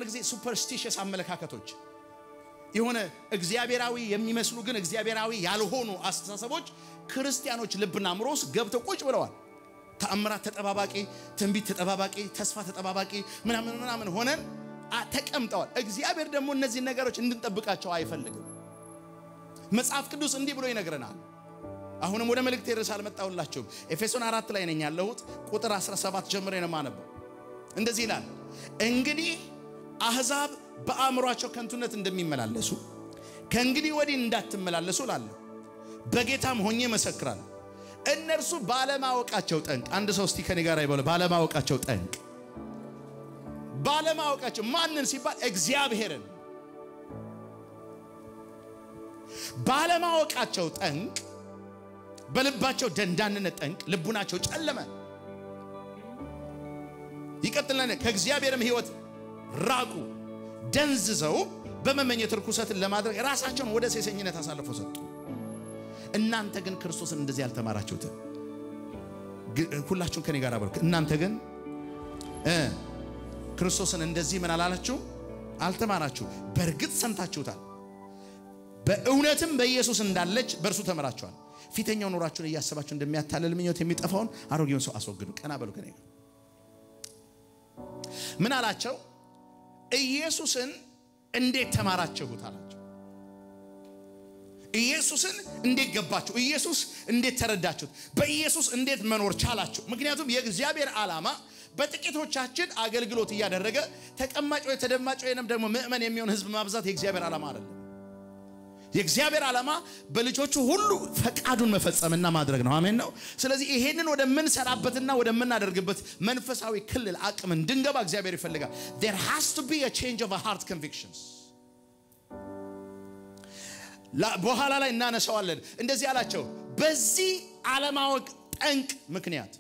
ጊዜ ሱፐርስቲሽስ አመለካከቶች የሆነ እግዚአብሔራዊ የሚመስሉ ግን እግዚአብሔራዊ ያልሆኑ አስተሳሰቦች ክርስቲያኖች ልብና አእምሮ ውስጥ ገብተው ቁጭ ብለዋል። ተአምራት ተጠባባቂ፣ ትንቢት ተጠባባቂ፣ ተስፋ ተጠባባቂ ምናምን ምናምን ሆነን ተቀምጠዋል። እግዚአብሔር ደግሞ እነዚህ ነገሮች እንድንጠብቃቸው አይፈልግም። መጽሐፍ ቅዱስ እንዲህ ብሎ ይነግረናል። አሁንም ወደ መልእክት ርዕስ አልመጣሁላችሁም። ኤፌሶን አራት ላይ ነኝ ያለሁት ቁጥር 17 ጀምሬ ነው የማነበው። እንደዚህ ይላል እንግዲህ አሕዛብ በአእምሯቸው ከንቱነት እንደሚመላለሱ ከእንግዲህ ወዲህ እንዳትመላለሱ እላለሁ፣ በጌታም ሆኜ መሰክራለሁ። እነርሱ ባለማወቃቸው ጠንቅ፣ አንድ ሰው እስቲ ከኔ ጋር ይበለ፣ ባለማወቃቸው ጠንቅ። ባለማወቃቸው ማንን ሲባል እግዚአብሔርን ባለማወቃቸው ጠንቅ፣ በልባቸው ደንዳንነት ጠንቅ ልቡናቸው ጨለመ። ይቀጥላል ከእግዚአብሔርም ሕይወት ራቁ ደንዝዘው በመመኘት ርኩሰትን ለማድረግ ራሳቸውን ወደ ሴሰኝነት አሳልፎ ሰጡ። እናንተ ግን ክርስቶስን እንደዚህ ያልተማራችሁትን ሁላችሁም ከኔ ጋር በሉ። እናንተ ግን ክርስቶስን እንደዚህ ምን አላላችሁ አልተማራችሁ። በእርግጥ ሰምታችሁታል፣ በእውነትም በኢየሱስ እንዳለች በእርሱ ተምራችኋል። ፊተኛው ኑሯችሁን እያሰባችሁ እንደሚያታልል ምኞት የሚጠፋውን አሮጌውን ሰው አስወግዱ። ቀና በሉ ከኔ ጋር ምን አላቸው? ኢየሱስን እንዴት ተማራችሁት አላቸው። ኢየሱስን እንዴት ገባችሁ? ኢየሱስ እንዴት ተረዳችሁት? በኢየሱስ እንዴት መኖር ቻላችሁ? ምክንያቱም የእግዚአብሔር ዓላማ በጥቂቶቻችን አገልግሎት እያደረገ ተቀማጭ ወይ ተደማጭ ወይንም ደግሞ ምእመን የሚሆን ሕዝብ ማብዛት የእግዚአብሔር ዓላማ አይደለም። የእግዚአብሔር ዓላማ በልጆቹ ሁሉ ፈቃዱን መፈጸምና ማድረግ ነው። አሜን ነው። ስለዚህ ይሄንን ወደምንሰራበትና ወደምናደርግበት መንፈሳዊ ክልል አቅም እንድንገባ እግዚአብሔር ይፈልጋል። there has to be a change of a heart convictions በኋላ ላይ እናነሳዋለን። እንደዚህ አላቸው፣ በዚህ አለማወቅ ጠንቅ ምክንያት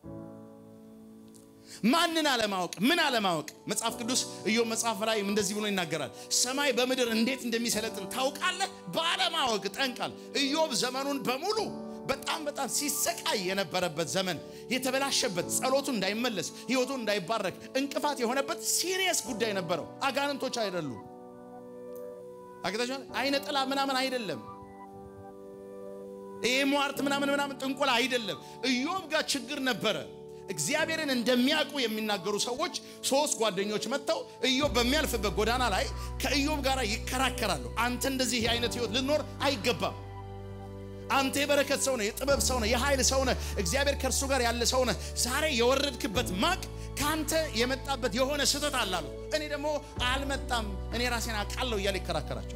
ማንን አለማወቅ? ምን አለማወቅ? መጽሐፍ ቅዱስ ኢዮብ መጽሐፍ ላይ እንደዚህ ብሎ ይናገራል። ሰማይ በምድር እንዴት እንደሚሰለጥን ታውቃለህ? ባለማወቅ ጠንቃል። ኢዮብ ዘመኑን በሙሉ በጣም በጣም ሲሰቃይ የነበረበት ዘመን የተበላሸበት፣ ጸሎቱ እንዳይመለስ፣ ህይወቱ እንዳይባረክ እንቅፋት የሆነበት ሲሪየስ ጉዳይ ነበረው። አጋንንቶች አይደሉም። አግታችኋል። አይነ ጥላ ምናምን አይደለም። ይሄ ሟርት ምናምን ምናምን ጥንቆላ አይደለም። ኢዮብ ጋር ችግር ነበረ። እግዚአብሔርን እንደሚያውቁ የሚናገሩ ሰዎች ሶስት ጓደኞች መጥተው ኢዮብ በሚያልፍበት ጎዳና ላይ ከኢዮብ ጋር ይከራከራሉ። አንተ እንደዚህ አይነት ህይወት ልኖር አይገባም። አንተ የበረከት ሰው ነህ፣ የጥበብ ሰው ነህ፣ የኃይል ሰው ነህ፣ እግዚአብሔር ከእርሱ ጋር ያለ ሰው ነህ። ዛሬ የወረድክበት ማቅ ከአንተ የመጣበት የሆነ ስህተት አላሉ። እኔ ደግሞ አልመጣም፣ እኔ ራሴን አውቃለሁ እያለ ይከራከራቸው።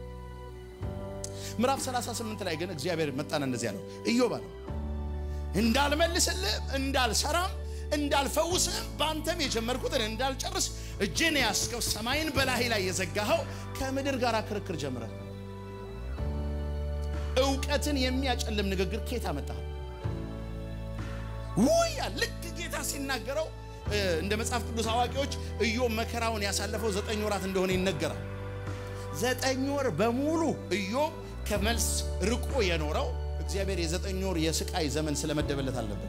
ምዕራፍ 38 ላይ ግን እግዚአብሔር መጣና እንደዚህ ያለው ኢዮብ አለው እንዳልመልስልህም እንዳልሰራም እንዳልፈውስህም በአንተም የጀመርኩትን እንዳልጨርስ እጅን ያስከው ሰማይን በላይ ላይ የዘጋኸው ከምድር ጋር ክርክር ጀምረህ እውቀትን የሚያጨልም ንግግር ኬት አመጣህ? ውያ ልክ ጌታ ሲናገረው እንደ መጽሐፍ ቅዱስ አዋቂዎች ኢዮብ መከራውን ያሳለፈው ዘጠኝ ወራት እንደሆነ ይነገራል። ዘጠኝ ወር በሙሉ ኢዮብ ከመልስ ርቆ የኖረው እግዚአብሔር የዘጠኝ ወር የስቃይ ዘመን ስለመደበለት አለበት።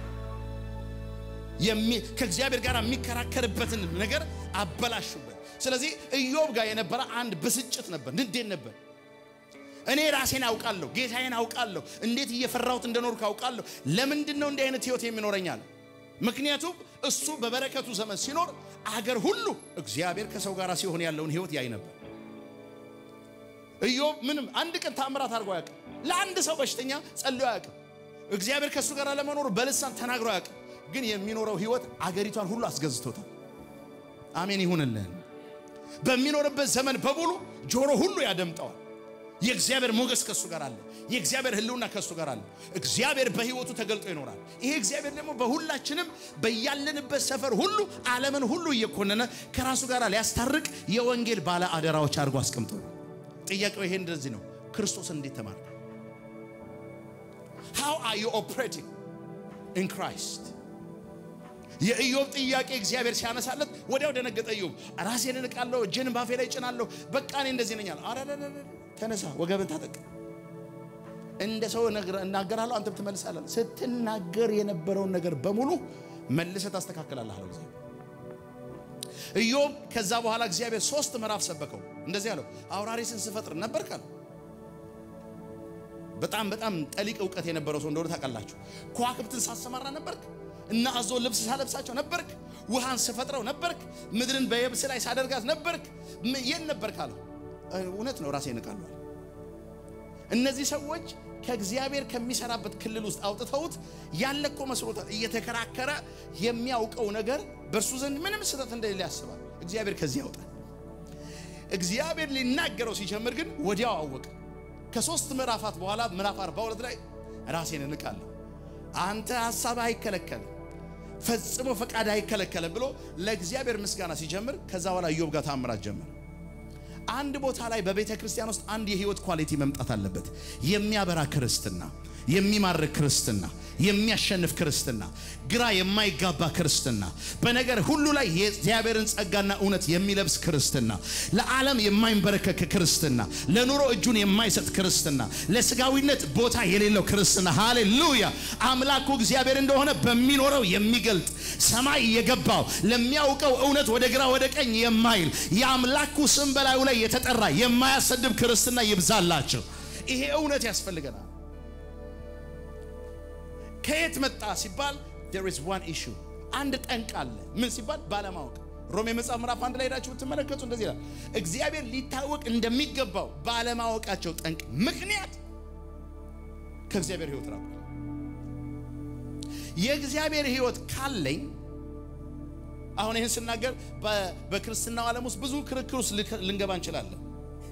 ከእግዚአብሔር ጋር የሚከራከርበትን ነገር አበላሹበት። ስለዚህ ኢዮብ ጋር የነበረ አንድ ብስጭት ነበር፣ ንዴት ነበር። እኔ ራሴን አውቃለሁ፣ ጌታዬን አውቃለሁ፣ እንዴት እየፈራሁት እንደኖርኩ አውቃለሁ። ለምንድን ነው እንዲህ አይነት ህይወት የሚኖረኛል? ምክንያቱም እሱ በበረከቱ ዘመን ሲኖር አገር ሁሉ እግዚአብሔር ከሰው ጋር ሲሆን ያለውን ህይወት ያይ ነበር። ኢዮብ ምንም አንድ ቀን ታምራት አድርጎ አያውቅም። ለአንድ ሰው በሽተኛ ጸልዮ አያውቅም። እግዚአብሔር ከእሱ ጋር ለመኖሩ በልሳን ተናግሮ አያውቅም። ግን የሚኖረው ህይወት አገሪቷን ሁሉ አስገዝቶታል። አሜን ይሁንልን። በሚኖርበት ዘመን በሙሉ ጆሮ ሁሉ ያደምጠዋል። የእግዚአብሔር ሞገስ ከእሱ ጋር አለ። የእግዚአብሔር ህልውና ከእሱ ጋር አለ። እግዚአብሔር በህይወቱ ተገልጦ ይኖራል። ይሄ እግዚአብሔር ደግሞ በሁላችንም በያለንበት ሰፈር ሁሉ ዓለምን ሁሉ እየኮነነ ከራሱ ጋር ሊያስታርቅ የወንጌል ባለ አደራዎች አድርጎ አስቀምጦ ጥያቄው ይሄ እንደዚህ ነው። ክርስቶስን እንዴት ተማርክ? how are you operating in Christ? የኢዮብ ጥያቄ እግዚአብሔር ሲያነሳለት ወዲያው ደነገጠ። ኢዮብ ራሴን እንቃለሁ፣ እጄን ባፌ ላይ ጭናለሁ፣ በቃ እኔ እንደዚህ ነኛል። አረ ተነሳ፣ ወገብን ታጠቅ፣ እንደ ሰው እናገራለሁ፣ አንተም ትመልሳለህ። ስትናገር የነበረውን ነገር በሙሉ መልሰህ ታስተካክላለህ አለው እግዚአብሔር። ኢዮብ ከዛ በኋላ እግዚአብሔር ሶስት ምዕራፍ ሰበከው። እንደዚህ አለው፣ አውራሪስን ስፈጥር ነበር ካለ በጣም በጣም ጠሊቅ እውቀት የነበረው ሰው እንደሆነ ታውቃላችሁ። ከዋክብትን ሳሰማራ ነበርክ እና አዞ ልብስ ሳለብሳቸው ነበርክ። ውሃን ስፈጥረው ነበርክ። ምድርን በየብስ ላይ ሳደርጋት ነበርክ። የት ነበርክ አለው። እውነት ነው፣ ራሴ ይንቃለዋል። እነዚህ ሰዎች ከእግዚአብሔር ከሚሰራበት ክልል ውስጥ አውጥተውት ያለ እኮ መስሎታል። እየተከራከረ የሚያውቀው ነገር በእርሱ ዘንድ ምንም ስህተት እንደሌለ ያስባል። እግዚአብሔር ከዚህ ያውጣል። እግዚአብሔር ሊናገረው ሲጀምር ግን ወዲያው አወቀ። ከሶስት ምዕራፋት በኋላ ምዕራፍ 42 ላይ ራሴን እንቃለሁ፣ አንተ ሀሳብ አይከለከልም፣ ፈጽሞ ፈቃድ አይከለከልም ብሎ ለእግዚአብሔር ምስጋና ሲጀምር ከዛ በኋላ ኢዮብ ጋር ታምራት ጀመር። አንድ ቦታ ላይ በቤተ ክርስቲያን ውስጥ አንድ የህይወት ኳሊቲ መምጣት አለበት። የሚያበራ ክርስትና፣ የሚማርክ ክርስትና፣ የሚያሸንፍ ክርስትና፣ ግራ የማይጋባ ክርስትና፣ በነገር ሁሉ ላይ የእግዚአብሔርን ጸጋና እውነት የሚለብስ ክርስትና፣ ለዓለም የማይንበረከክ ክርስትና፣ ለኑሮ እጁን የማይሰጥ ክርስትና፣ ለስጋዊነት ቦታ የሌለው ክርስትና። ሃሌሉያ! አምላኩ እግዚአብሔር እንደሆነ በሚኖረው የሚገልጥ ሰማይ የገባው ለሚያውቀው እውነት ወደ ግራ ወደ ቀኝ የማይል የአምላኩ ስም በላዩ ላይ የተጠራ የማያሰድብ ክርስትና ይብዛላቸው። ይሄ እውነት ያስፈልገናል። ከየት መጣ ሲባል there is one issue አንድ ጠንቅ አለ። ምን ሲባል ባለማወቅ። ሮሜ መጽሐፍ ምዕራፍ አንድ ላይ ሄዳችሁ ብትመለከቱ እንደዚህ ይላል፣ እግዚአብሔር ሊታወቅ እንደሚገባው ባለማወቃቸው ጠንቅ ምክንያት ከእግዚአብሔር ሕይወት ራቁ። የእግዚአብሔር ሕይወት ካለኝ አሁን ይህን ስናገር በክርስትናው ዓለም ውስጥ ብዙ ክርክር ውስጥ ልንገባ እንችላለን።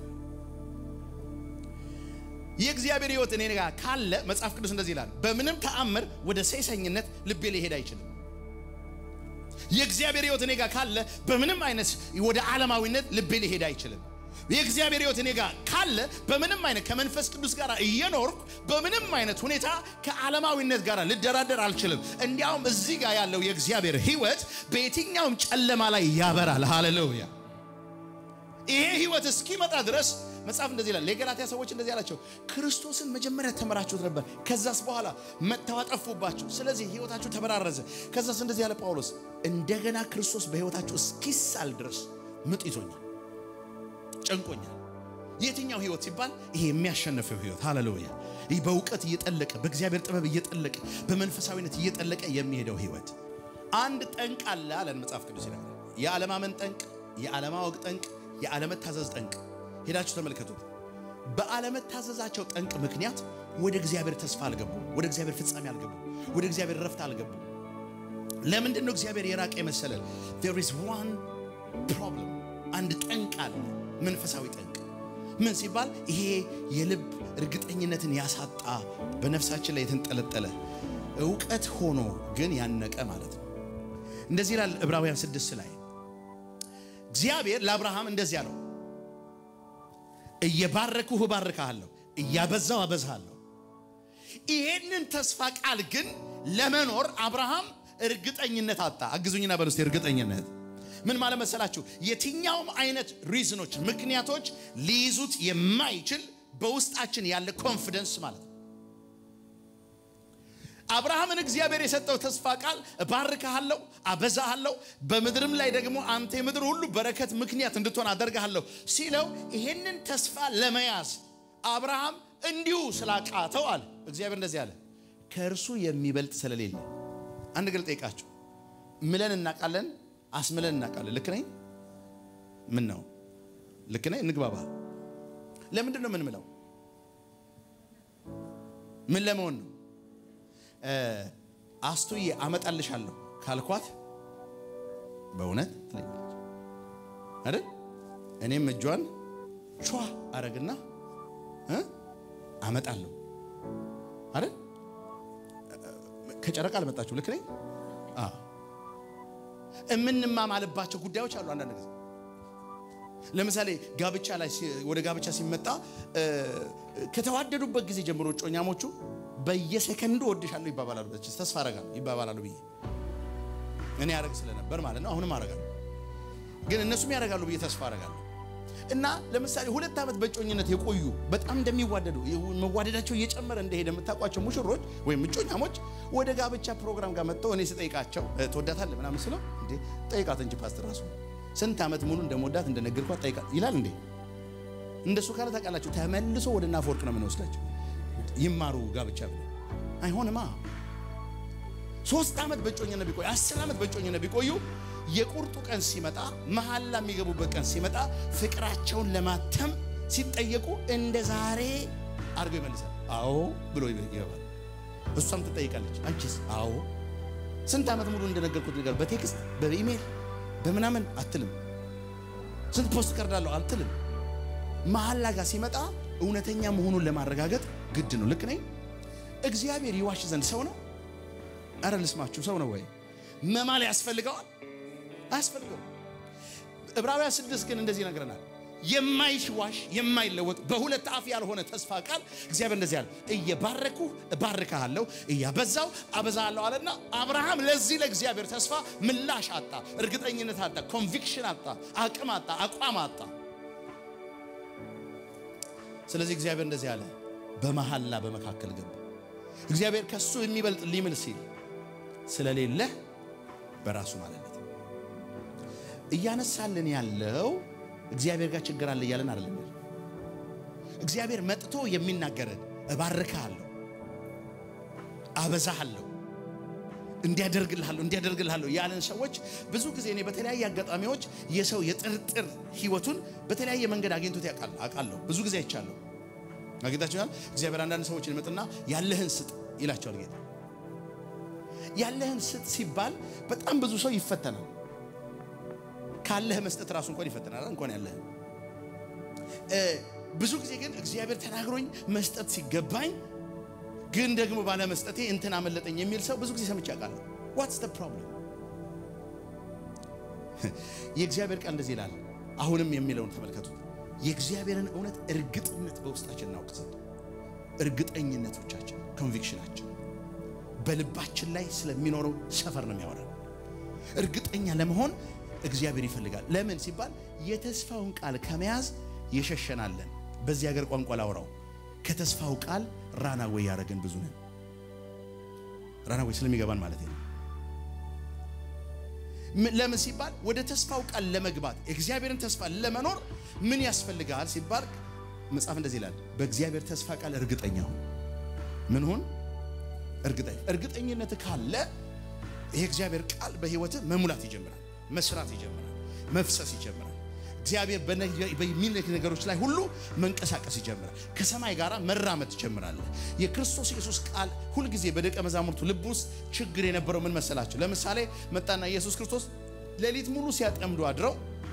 የእግዚአብሔር ሕይወት እኔ ጋር ካለ መጽሐፍ ቅዱስ እንደዚህ ይላል፣ በምንም ተአምር ወደ ሴሰኝነት ልቤ ሊሄድ አይችልም። የእግዚአብሔር ሕይወት እኔ ጋር ካለ በምንም አይነት ወደ ዓለማዊነት ልቤ ሊሄድ አይችልም። የእግዚአብሔር ሕይወት እኔ ጋር ካለ በምንም አይነት ከመንፈስ ቅዱስ ጋር እየኖርኩ በምንም አይነት ሁኔታ ከዓለማዊነት ጋር ልደራደር አልችልም። እንዲያውም እዚህ ጋር ያለው የእግዚአብሔር ሕይወት በየትኛውም ጨለማ ላይ ያበራል። ሃሌሉያ! ይሄ ሕይወት እስኪመጣ ድረስ መጽሐፍ እንደዚህ ይላል። ለገላትያ ሰዎች እንደዚህ ያላቸው ክርስቶስን መጀመሪያ ተመራችሁት ነበር፣ ከዛስ በኋላ መጥተው አጠፉባችሁ፣ ስለዚህ ሕይወታችሁ ተበራረዘ። ከዛስ እንደዚህ ያለ ጳውሎስ እንደገና ክርስቶስ በሕይወታችሁ እስኪሳል ድረስ ምጥ ይዞኛል ጨንቆኛል። የትኛው ህይወት ሲባል ይሄ የሚያሸንፈው ህይወት ሃሌሉያ። ይህ በእውቀት እየጠለቀ በእግዚአብሔር ጥበብ እየጠለቀ በመንፈሳዊነት እየጠለቀ የሚሄደው ህይወት። አንድ ጠንቅ አለ አለን መጽሐፍ ቅዱስ ይላል። የዓለማመን ጠንቅ፣ የዓለማወቅ ጠንቅ፣ የዓለመታዘዝ ጠንቅ። ሄዳችሁ ተመልከቱት። በዓለመታዘዛቸው ጠንቅ ምክንያት ወደ እግዚአብሔር ተስፋ አልገቡ፣ ወደ እግዚአብሔር ፍጻሜ አልገቡ፣ ወደ እግዚአብሔር ረፍት አልገቡ። ለምንድን ነው እግዚአብሔር የራቀ የመሰለን? there is one problem አንድ ጠንቅ አለ መንፈሳዊ ጠንቅ ምን ሲባል ይሄ የልብ እርግጠኝነትን ያሳጣ በነፍሳችን ላይ የተንጠለጠለ እውቀት ሆኖ ግን ያነቀ ማለት ነው። እንደዚህ ይላል ዕብራውያን ስድስት ላይ እግዚአብሔር ለአብርሃም እንደዚህ አለው፣ እየባረኩህ እባርክሃለሁ፣ እያበዛው አበዛሃለሁ። ይሄንን ተስፋ ቃል ግን ለመኖር አብርሃም እርግጠኝነት አጣ። አግዙኝና በሉስቴ እርግጠኝነት ምን ማለት መሰላችሁ? የትኛውም አይነት ሪዝኖች ምክንያቶች ሊይዙት የማይችል በውስጣችን ያለ ኮንፊደንስ ማለት ነው። አብርሃምን እግዚአብሔር የሰጠው ተስፋ ቃል እባርክሃለሁ፣ አበዛሃለሁ፣ በምድርም ላይ ደግሞ አንተ የምድር ሁሉ በረከት ምክንያት እንድትሆን አደርግሃለሁ ሲለው ይሄንን ተስፋ ለመያዝ አብርሃም እንዲሁ ስላቃተው አለ እግዚአብሔር እንደዚህ አለ፣ ከእርሱ የሚበልጥ ስለሌለ። አንድ ግል ጠይቃችሁ ምለን እናውቃለን አስምለን እናውቃለን። ልክ ነኝ? ምን ነው ልክ ነኝ? እንግባባ። ለምንድን ነው ምን ምለው? ምን ለመሆን ነው? አስቱዬ አመጣልሻለሁ ካልኳት በእውነት ትለኛለች አይደል? እኔም እጇን ቿ አረግና አመጣለሁ አይደል? ከጨረቃ አልመጣችሁ። ልክ ነኝ? አዎ የምንማማልባቸው ጉዳዮች አሉ። አንዳንድ ጊዜ ለምሳሌ ጋብቻ ላይ ወደ ጋብቻ ሲመጣ ከተዋደዱበት ጊዜ ጀምሮ እጮኛሞቹ በየሰከንዱ ወድሻለሁ ይባባላሉ። ተስፋ አረጋለሁ ይባባላሉ ብዬ እኔ ያደረግ ስለነበር ማለት ነው። አሁንም አረጋለሁ፣ ግን እነሱም ያደርጋሉ ብዬ ተስፋ አረጋለሁ። እና ለምሳሌ ሁለት ዓመት በእጮኝነት የቆዩ በጣም እንደሚዋደዱ መዋደዳቸው እየጨመረ እንደሄደ የምታውቋቸው ሙሽሮች ወይም እጮኛሞች ወደ ጋብቻ ፕሮግራም ጋር መጥተው እኔ ስጠይቃቸው ትወዳታለህ ምናምን ስለው እንዴ ጠይቃት እንጂ ፓስተር ራሱ ስንት ዓመት ሙሉ እንደምወዳት እንደነገርኳት ጠይቃ ይላል እንዴ? እንደሱ ካለ ታውቃላችሁ፣ ተመልሶ ወደ ናፈወርቅ ነው የምንወስዳቸው። ይማሩ ጋብቻ ብሎ አይሆንማ። ሶስት ዓመት በጮኝነት ቢቆዩ አስር ዓመት በጮኝነት ቢቆዩ የቁርጡ ቀን ሲመጣ መሐላ የሚገቡበት ቀን ሲመጣ ፍቅራቸውን ለማተም ሲጠየቁ እንደ ዛሬ አድርገው ይመልሳል። አዎ ብሎ ይገባል። እሷም ትጠይቃለች። አንቺስ? አዎ ስንት ዓመት ሙሉ እንደነገርኩት ነገር በቴክስት በኢሜል በምናምን አትልም። ስንት ፖስት ቀርዳለሁ አትልም። መሐላ ጋር ሲመጣ እውነተኛ መሆኑን ለማረጋገጥ ግድ ነው። ልክ ነኝ? እግዚአብሔር ይዋሽ ዘንድ ሰው ነው? አረ ልስማችሁ፣ ሰው ነው ወይ? መማል ያስፈልገዋል? አያስፈልገው። ዕብራውያን ስድስት ግን እንደዚህ ይነግረናል። የማይዋሽ የማይለወጥ በሁለት አፍ ያልሆነ ተስፋ ቃል እግዚአብሔር እንደዚህ አለ፣ እየባረኩ እባርካለሁ እያበዛው አበዛለሁ አለና አብርሃም ለዚህ ለእግዚአብሔር ተስፋ ምላሽ አጣ፣ እርግጠኝነት አጣ፣ ኮንቪክሽን አጣ፣ አቅም አጣ፣ አቋም አጣ። ስለዚህ እግዚአብሔር እንደዚህ አለ፣ በመሐላ በመካከል ገባ። እግዚአብሔር ከሱ የሚበልጥ ሊምል ሲል ስለሌለ በራሱ ማለት ነው እያነሳልን ያለው እግዚአብሔር ጋር ችግር አለ እያለን አይደለም። እግዚአብሔር መጥቶ የሚናገረን እባርክሃለሁ፣ አበዛሃለሁ፣ እንዲያደርግልሃለሁ እንዲያደርግልሃለሁ ያለን ሰዎች ብዙ ጊዜ እኔ በተለያየ አጋጣሚዎች የሰው የጥርጥር ህይወቱን በተለያየ መንገድ አግኝቶት ያውቃል አውቃለሁ። ብዙ ጊዜ አይቻለሁ። አግኝታችኋል? እግዚአብሔር አንዳንድ ሰዎችን ይመጥና ያለህን ስጥ ይላቸዋል ጌታ። ያለህን ስጥ ሲባል በጣም ብዙ ሰው ይፈተናል። ካለህ መስጠት ራሱ እንኳን ይፈተናል። እንኳን ያለህ ብዙ ጊዜ ግን እግዚአብሔር ተናግሮኝ መስጠት ሲገባኝ ግን ደግሞ ባለ መስጠቴ እንትን አመለጠኝ የሚል ሰው ብዙ ጊዜ ሰምቼ አውቃለሁ። ዋትስ ዘ ፕሮብለም? የእግዚአብሔር ቃል እንደዚህ ይላል። አሁንም የሚለውን ተመልከቱት። የእግዚአብሔርን እውነት እርግጥነት በውስጣችን እናውቅ ዘንድ እርግጠኝነቶቻችን ኮንቪክሽናችን በልባችን ላይ ስለሚኖረው ሰፈር ነው የሚያወራል። እርግጠኛ ለመሆን እግዚአብሔር ይፈልጋል። ለምን ሲባል የተስፋውን ቃል ከመያዝ የሸሸናለን። በዚህ ሀገር ቋንቋ ላውራው ከተስፋው ቃል ራናዌይ ያደረግን ብዙ ነን። ራናዌይ ስለሚገባን ማለት ነው። ለምን ሲባል ወደ ተስፋው ቃል ለመግባት የእግዚአብሔርን ተስፋ ለመኖር ምን ያስፈልጋል ሲባል መጽሐፍ እንደዚህ ይላል፣ በእግዚአብሔር ተስፋ ቃል እርግጠኛ ሁን። ምን ሁን? እርግጠኛ። እርግጠኝነት ካለ ይሄ እግዚአብሔር ቃል በህይወትህ መሙላት ይጀምራል፣ መስራት ይጀምራል፣ መፍሰስ ይጀምራል። እግዚአብሔር በሚልክ ነገሮች ላይ ሁሉ መንቀሳቀስ ይጀምራል። ከሰማይ ጋር መራመድ ትጀምራለህ። የክርስቶስ ኢየሱስ ቃል ሁልጊዜ በደቀ መዛሙርቱ ልብ ውስጥ ችግር የነበረው ምን መሰላቸው? ለምሳሌ መጣና ኢየሱስ ክርስቶስ ሌሊት ሙሉ ሲያጠምዱ አድረው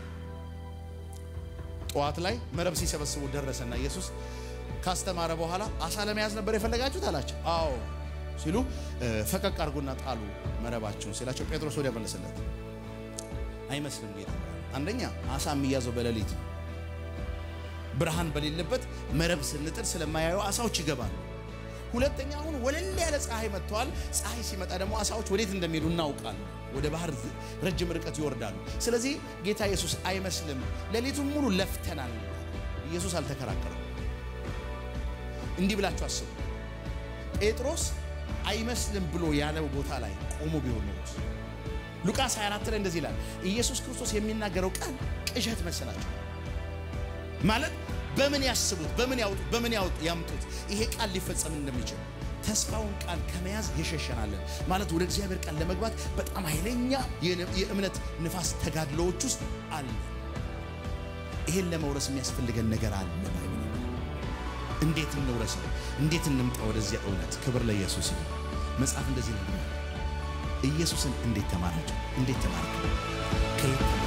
ጠዋት ላይ መረብ ሲሰበስቡ ደረሰና ኢየሱስ ካስተማረ በኋላ አሳ ለመያዝ ነበር የፈለጋችሁት አላቸው። አዎ ሲሉ ፈቀቅ አድርጎና ጣሉ መረባቸውን ሲላቸው ጴጥሮስ ወዲያ መለሰለት፣ አይመስልም ጌታ አንደኛ አሳ የሚያዘው በሌሊት ነው። ብርሃን በሌለበት መረብ ስንጥል ስለማያዩ አሳዎች ይገባሉ። ሁለተኛ አሁን ወለል ያለ ፀሐይ መጥተዋል። ፀሐይ ሲመጣ ደግሞ አሳዎች ወዴት እንደሚሄዱ እናውቃለን። ወደ ባህር ረጅም ርቀት ይወርዳሉ። ስለዚህ ጌታ ኢየሱስ አይመስልም፣ ሌሊቱን ሙሉ ለፍተናል። ኢየሱስ አልተከራከረም። እንዲህ ብላችሁ አስቡ። ጴጥሮስ አይመስልም ብሎ ያለው ቦታ ላይ ቆሞ ቢሆን ነው ሉቃስ 24 ላይ እንደዚህ ይላል። ኢየሱስ ክርስቶስ የሚናገረው ቃል ቅዠት መሰላቸው። ማለት በምን ያስቡት፣ በምን ያውጡት፣ በምን ያምጡት ይሄ ቃል ሊፈጸም እንደሚችል ተስፋውን ቃል ከመያዝ የሸሸናለን። ማለት ወደ እግዚአብሔር ቃል ለመግባት በጣም ኃይለኛ የእምነት ንፋስ ተጋድሎዎች ውስጥ አለ። ይሄን ለመውረስ የሚያስፈልገን ነገር አለ። እንዴት እንውረሰው? እንዴት እንምጣ ወደዚያ እውነት? ክብር ለኢየሱስ ይሁን። መጽሐፍ እንደዚህ ነው ኢየሱስን እንዴት ተማራቸው? እንዴት ተማራቸው? ከየት